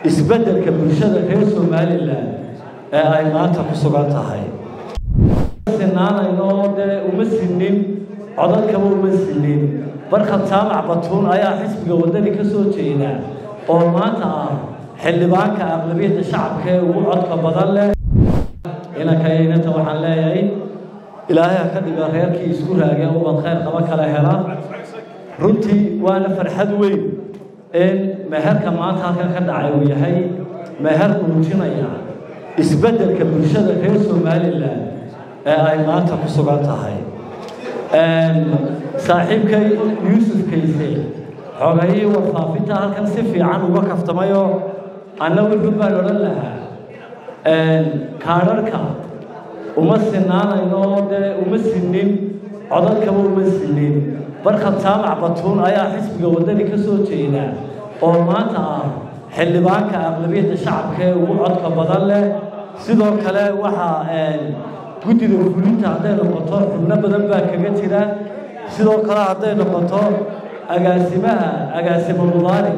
isbeddelka bulshada reer somalilan ee ay maanta ku sugan tahay sinaanayno dee uma sinin codadkaba uma sinin barkad jaamac batuun ayaa xisbiga waddani ka soo jeeda oo maanta ah xildhibaanka aqlabiyadda shacabka ee ugu codka badan leh inankaynanta waxaan leeyahay ilaahay ha ka dhiga reerkii isku raagee ubad khayr qaba kala hela runtii waana farxad weyn in meherka maanta halkan ka dhacay uu yahay meher muujinaya isbeddelka bulshada reer somalilan ee ay maanta ku sugan tahay saaxiibkay yuusuf kayse xogayii warfaafinta halkan si fiican uga kaftamayoo anna wuxuu baan odhan lahaa kaadharhka uma sinaanayno dee uma sinin codadkaba uma sinin barkad jaamac batuun ayaa xisbiga waddani ka soo jeeda oo maanta ah xildhibaanka aqlabiyadda shacabka ee ugu codka badan leh sidoo kale waxaa guddida fulinta hadday noqoto xubno badan baa kaga jira sidoo kale hadday noqoto agaasimaha agaasimo mudaari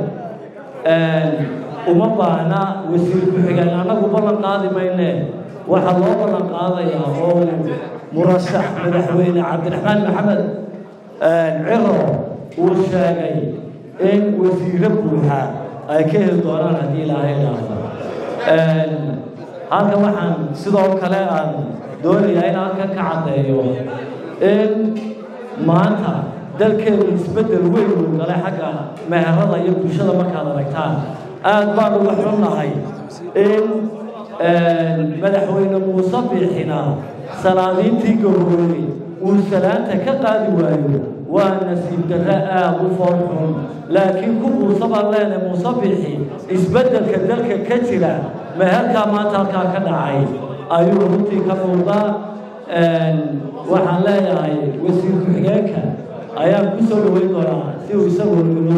uma baahna wasiir ku-xigeen annagu ballan qaadi mayne waxaa loo ballan qaadayaa oo murashax madaxweyne cabdiraxmaan maxamed ciro uu sheegay in wasiiro buuxa ay ka heli doonaan haddii ilaahay dhaafo halkan waxaan sidoo kale aan doonayaa in halkan ka caddeeyo in maanta dalkeenu isbeddel weyn uu galay xagga meherada iyo bulshada markaad aragtaan aad baan uga xunnahay in madaxweyne muuse biixina salaadiintii gaboobay uu salaanta ka qaadi waayo waa nasiib darre aad u foolxun laakiin ku muuse baan leenahay muuse biixi isbeddelka dalka ka jira meherkaa maanta halkaa ka dhacay ayuu runtii ka muuqdaa waxaan leeyahay wasiir ku-xigeenka ayaan ku soo dhaweyn doonaa si uu isagu